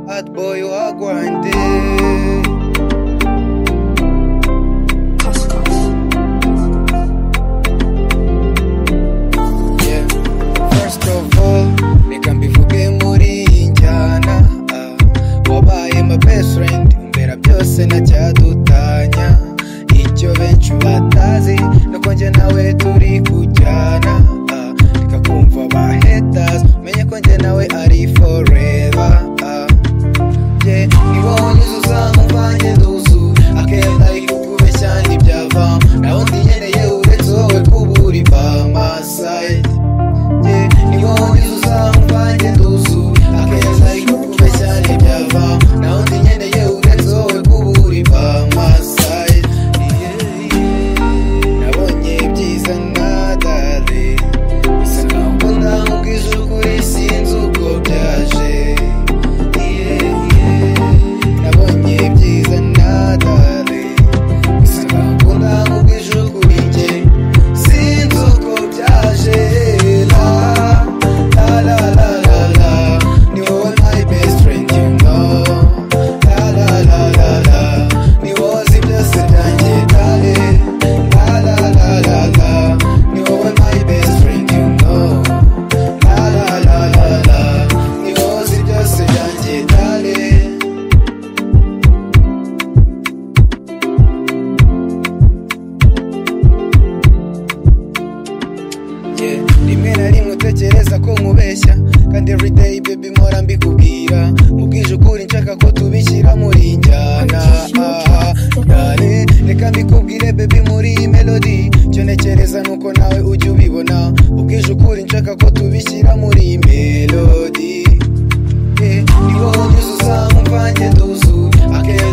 Hot boy, you are grinding. Yeah. First of all, reka mbivuge muri iyi njyana ah. wabaye my best friend umbera byose ntacyadutanya icyo benshi batazi nuko njye nawe turi kujyana ah. reka kumva ba haters umenye ko njye nawe ari forever ah. yeah. ibonyeze uzamuvanye nduzu akenda ikukubeshya ntibyavamo nawe ndiyeneye uretse wowe kuburi bamasayidi Yeah, niyo uzamuvanye nduzu akeza ikukubeshya ntibyava naho ndi nkeneye uretse wowe kuburi bamasaye nabonye byiza nadare bisa nkaho mbona ubwiza ukuri sinzi uko byaje nabonye byiza nadare bisa nkaho mbona ubwiza ukuri njye sinzi uko byaje la la la la la la ni wowe my best friend you know la la la la la ni wowe uzi byose byanjye dale la la la la la ni wowe my best friend you know la la la la la ni wowe uzi byose byanjye dale yeah. rimwe na rimwe utekereza ko nkubeshya kandi everyday baby mpora mbikubwira mubwije ukuri nshaka ko tubishyira muri iyi njyana Ah, dale reka mbikubwire baby muri iyi melody icyo ntekereza nuko nawe ujya ubibona mubwije ukuri nshaka ko tubishyira muri iyi melody yeah. niwo unyuze uzamuvanye nduzu akenda